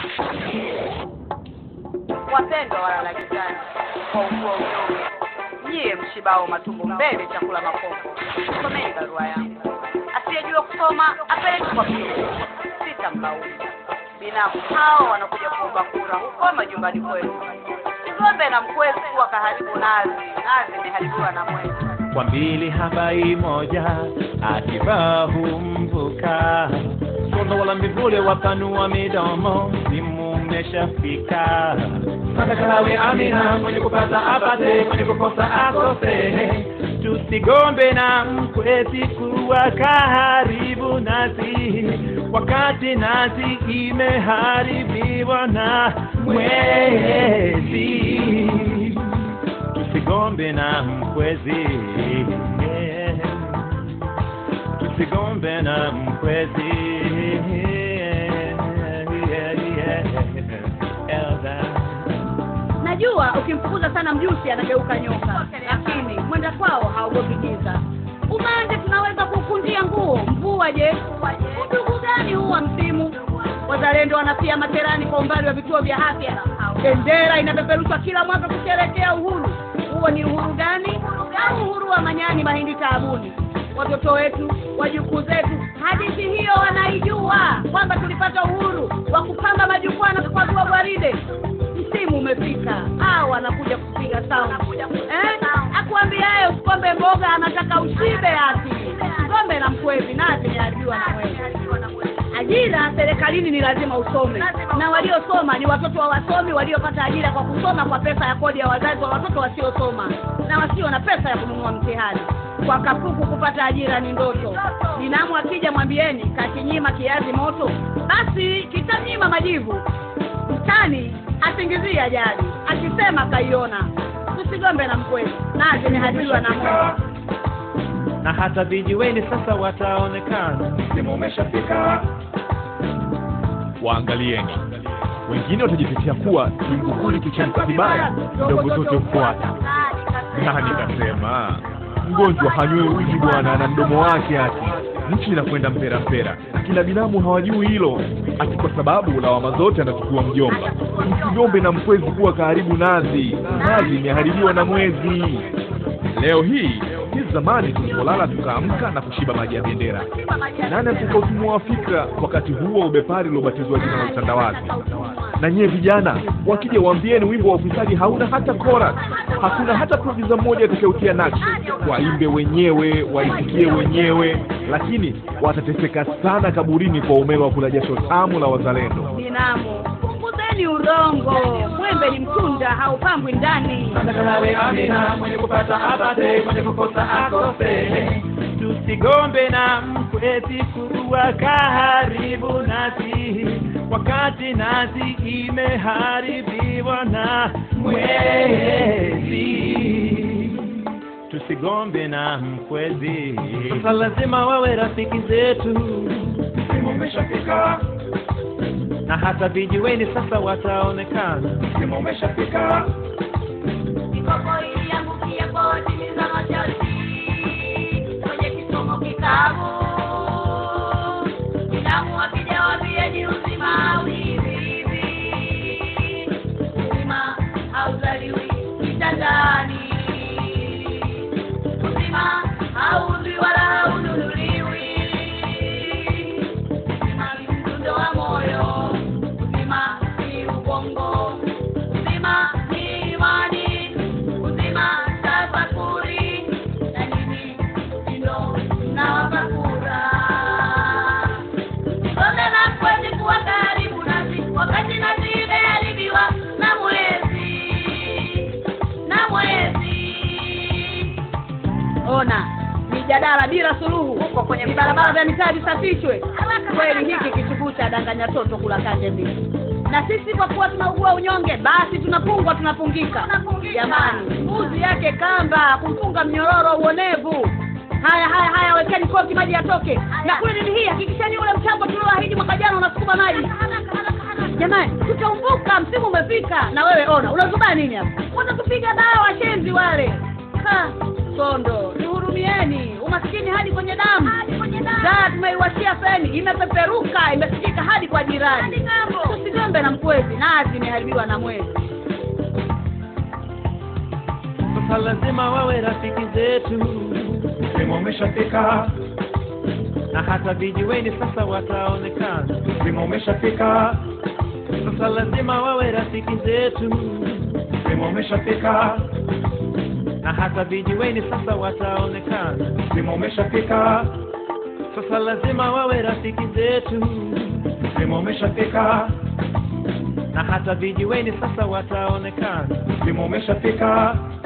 Wapendwa walalakizani, kwa ukua unyonge, nyie mshibao matumbo mbele, chakula makombo, someni barua yangu. Asiyejua kusoma apeleke kwa mjumbe, sitamlaumu. Binamu hao wanakuja kuomba kura huko majumbani kwetu. Ng'ombe na mkwezi wakaharibu nazi, nazi imeharibiwa na mwezi. kwa mbili habai moja akivaa humvuka sono wala mivule wapanua midomo msimu umeshafika Matakalawe amina mwenye kupata apate mwenye kukosa akose tusigombe na mkwezi kuwa kaharibu nazi wakati nazi imeharibiwa na mwezi tusigombe na mkwezi yeah. tusigombe na mkwezi yeah, yeah, yeah. Najua ukimfukuza sana mjusi anageuka nyoka, lakini mwenda kwao haogopi giza. Umande tunaweza kukundia nguo, mvua je? Udugu gani huu wa msimu? Wazalendo wanafia materani kwa umbali wa vituo vya afya. Bendera inapeperushwa kila mwaka kusherehekea uhuru. Huo ni uhuru gani? Au uhuru wa manyani mahindi taabuni? Watoto wetu, wajukuu zetu, hadithi hiyo wanaijua kwamba tulipata uhuru wa kupanga majukwaa na kupagua gwaride msimu umefika au anakuja kupiga sound eh? akuambia yeye usikombe mboga anataka ushibe ati ngombe na mkwezi nazi niajua na wewe ajira serikalini ni lazima usome na waliosoma ni watoto wa wasomi waliopata ajira kwa kusoma kwa pesa ya kodi ya wazazi wa watoto wasiosoma na wasio na pesa ya kununua mtihani kwa kapuku kupata ajira ni ndoto ninamu akija mwambieni kakinyima kiazi moto basi kitamnyima majivu mtani asingizie ajali akisema kaiona tusigombe na mkweli nazi imehadiliwa na Mungu na hata vijiweni sasa wataonekana msimu umeshafika waangalieni wengine watajitetea kuwa kiungukuli kikiamka vibaya ndogo zote hufuata nani kasema mgonjwa hanywe uji bwana na mdomo wake ati nchi inakwenda mpera mpera akina binamu hawajui hilo ati kwa sababu lawama zote anachukua mjomba msigombe na mkwezi kuwa karibu nazi nazi imeharibiwa na mwezi leo hii hizi zamani tulipolala tukaamka na kushiba maji ya bendera nani atuka utumwa wa fikra wakati huo ubepari uliobatizwa jina la utandawazi na nyie vijana wakija waambieni wimbo wa ufisadi hauna hata chorus hakuna hata produsa mmoja atakayeutia nakshi waimbe wenyewe waisikie wenyewe lakini watateseka sana kaburini kwa umeme wa kula jasho tamu la wazalendo ninamu punguzeni urongo mwembe ni mtunda haupambwi ndani Matakalawe amina mwenye kupata apate mwenye kukosa akose tusigombe na mkwezi kuwa kaharibu nasi wakati nasi imeharibiwa na mwezi tusigombe na mkwezi sasa lazima wawe rafiki zetu msimu umeshafika na hata vijiweni sasa wataonekana msimu umeshafika mikopo iliangukia kodi ni za masharti kwenye kisomo kitabu ninamu akija waambieni uzima au hivi hivi uzima hauzaliwi kitandani uzima hauzwi wala haununuliwi uzima ni mdundo wa moyo uzima ni ubongo uzima ni imani uzima tafakuri na nini ndo nawapakura Ngombe na kwezi kuwa karibu nasi wakati nasi imeharibiwa na mwezi na mwezi ona mijadala bila suluhu Huko kwenye ni barabara za mitaa visafishwe kweli hiki kichuguu cha danganya toto kula kande mbili na sisi kwa kuwa tunaugua unyonge basi tunapungwa tunapungika jamani mbuzi yake kamba kumfunga mnyororo uonevu haya haya haya wekeni koki maji yatoke na kule nini hii hakikishani ule mchango tulioahidi mwaka jana unasukuma maji jamani tutaumbuka msimu umefika na wewe ona unazubaa nini hapa watatupiga dawa washenzi wale ha sondo tuhurumieni umaskini hadi kwenye damu daa tumeiwashia feni imepeperuka imesikika hadi kwa jirani tusigombe na mkuu nazi imeharibiwa na mwezi Sasa lazima wawe rafiki zetu, Msimu umeshafika, na hata vijiweni sasa wataonekana. msimu umeshafika, Sasa lazima wawe rafiki zetu, msimu umeshafika, na hata vijiweni sasa wataonekana. msimu umeshafika, Sasa lazima wawe rafiki zetu, msimu umeshafika, na hata vijiweni sasa wataonekana. msimu umeshafika,